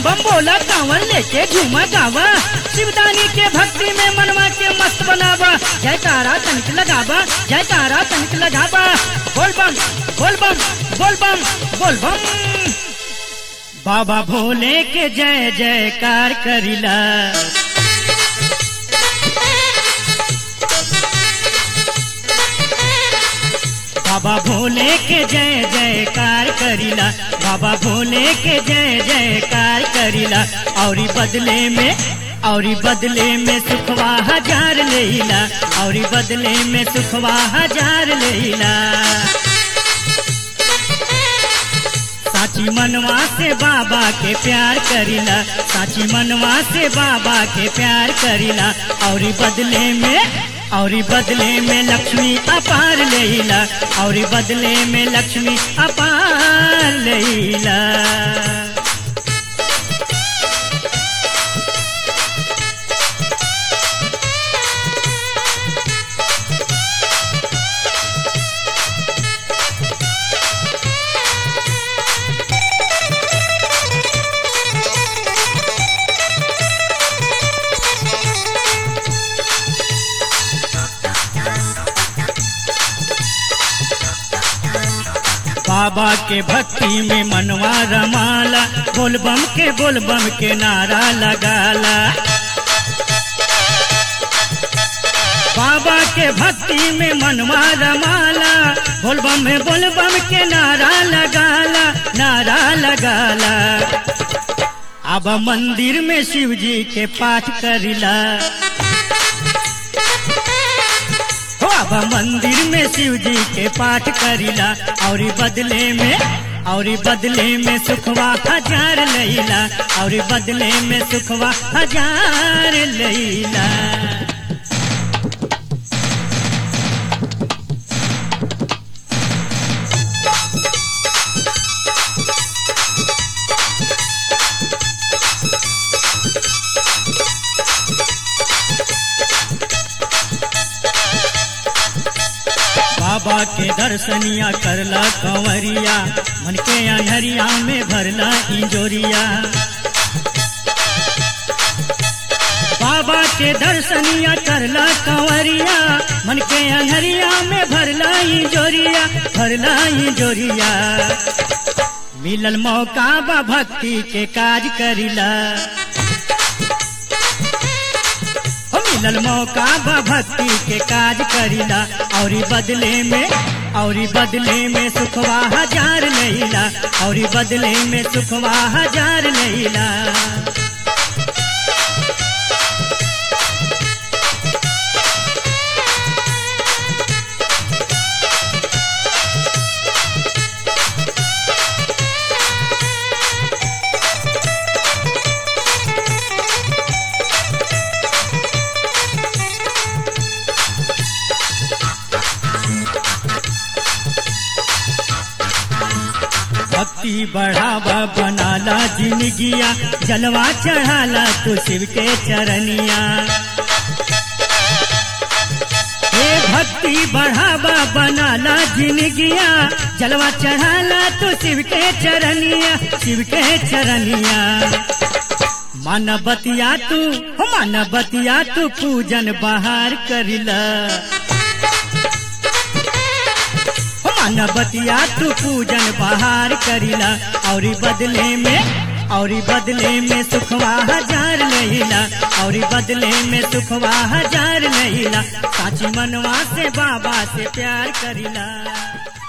बम बोला कांवर लेके झूमा गावा शिवदानी के भक्ति में मनवा के मस्त बनावा जयकारा तनिक लगावा जयकारा तनिक लगावा बोल बम बोल बम बोल बम बोल बम बाबा भोले के जय जयकार करिला बाबा भोले के जय जयकार करिला बाबा भोले के जय जयकार करिला औरी बदले में औरी बदले में सुखवा हजार लेला औरी बदले में सुखवा हजार लेला साची मनवा से बाबा के प्यार करिला साची मनवा से बाबा के प्यार करिला औरी बदले में औरी बदले में लक्ष्मी अपार लेला औरी बदले में लक्ष्मी अपार लेला बाबा के भक्ति में मनवा रमाला बोलबम के बोलबम के नारा लगाला बाबा के भक्ति में मनवा रमाला बोलबम में बोलबम के नारा लगाला नारा लगाला अब मंदिर में शिव जी के पाठ करिला हो अब मंदिर में शिव जी के पाठ करिला और बदले में और बदले में सुखवा हजार लैला और बदले में सुखवा हजार लैला बाबा के दर्शनिया करला कंवरिया मन के अनहरिया में भरला इंजोरिया बाबा के दर्शनिया करला कंवरिया मन के अनहरिया में भरला इंजोरिया भरला इंजोरिया मिलल मौका बा भक्ति के काज करिला हो मिलल मौका बा भक्ति के काज करिला और बदले में और बदले में सुखवा हजार लैला और बदले में सुखवा हजार लैला भक्ति बढ़ावा बनाला जिंदगिया जलवा चढ़ाला तू शिव के चरनिया हे भक्ति बढ़ावा बनाला जिंदगिया जलवा चढ़ाला तू शिव के चरनिया शिव के चरनिया मन बतिया तू हो मन बतिया तू पूजन बहार करिला मन बतिया तू पूजन बहार करिला और बदले में और बदले में सुखवा हजार लहिला और बदले में सुखवा हजार लहिला साची मनवा से बाबा से प्यार करिला